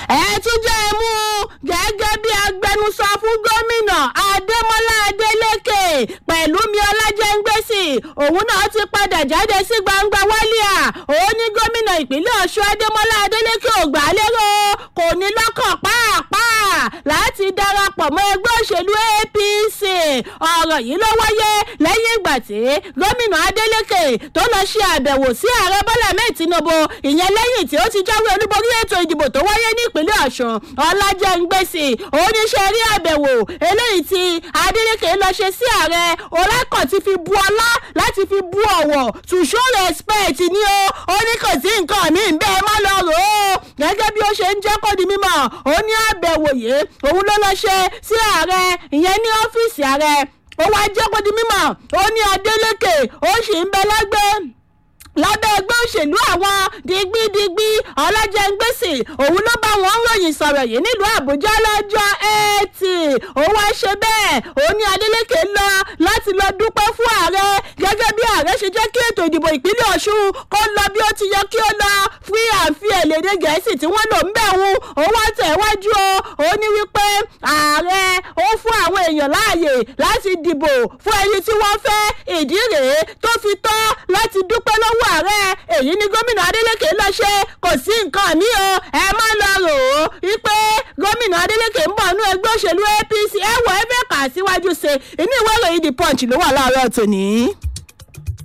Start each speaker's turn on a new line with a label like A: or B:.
A: ẹ tún jẹ́ ẹ mú gẹ́gẹ́ bí agbẹnusọ fún gómìnà adémọlá adélèké pẹ̀lú mi ọlájẹ́ngbèsì òun náà ti padà jáde sí gbangba wálíà òun ní gómìnà ìpínlẹ̀ ọ̀ṣun adémọlá adélèké ò gbà lérò kò ní lọ́kàn pàápàá láti darapọ̀ mọ́ ẹgbẹ́ òṣèlú apc ọ̀rọ̀ yìí ló wáyé lẹ́yìn ìgbà tí gómìnà adélèké tó lọ ṣe àbẹ̀wò sí ààrẹ bọ́lá mẹ́ẹ̀ tinubu ìyẹn lẹ́yìn tí ó ti jáwé olúborí ètò ìdìbò tó wáyé ní ìpínlẹ̀ ọ̀ṣun ọlájẹ́ngbèsì oníṣẹ́ rí àbẹ̀wò eléyìí tí adélèké lọ ṣe sí ààrẹ olákọ̀ ti fi bu ọlá láti fi bu ọ̀wọ̀ to show respect ni ó ó ní kò sí nǹkan mi bẹ́ẹ̀ má lọ rò ó gẹ́gẹ́ bí ó ṣe ń jẹ́ kó di mímọ̀ ó ní àbẹ̀wò yìí òun ló lọ ṣe sí ààrẹ ìyẹn ní ọ́fíìsì ààrẹ ó wá jẹ́ kó di mímọ̀ ó ní adélèké ó sì ń bẹ lẹ́gbẹ́ lábẹ́ ẹgbẹ́ òṣèlú àwọn digbidigbi ọlájẹ́ngbèsì òun ló bá wọn ròyìn sọ̀rọ̀ yìí nílùú àbújá lọ́jọ́ ẹtì òun wá ṣe bẹ́ẹ̀ òun ní adeleke lọ láti lọ dúpẹ́ fún ààrẹ gẹ́gẹ́ bí ààrẹ ṣe jẹ́ kí ètò ìdìbò ìpínlẹ̀ ọ̀ṣun kó lọ bí ó ti yẹ kí ó lọ free and fair lédè gẹ̀ẹ́sì tí wọ́n lò ń bẹ̀ wù òun wá tẹ̀ wájú o òun ní wípé ààrẹ ó fún àwọn èèyàn láàyè láti dìbò fún ẹni tí wọ́n fẹ́ ìdí rèé tó fi tọ́ láti dúpẹ́ lọ́wọ́ ààrẹ èyí ni gómìnà adeleke lọ ṣe kò sí nǹkan mi o ẹ má lọ rò ó wípé gómìnà adeleke ń bọ̀ nú ẹgbẹ́ òṣèlú apc ẹ wọ ẹ fẹ́ kà síwájú ṣe inú ìwé ìròyìn the punch ló wà láàárọ̀ tòní.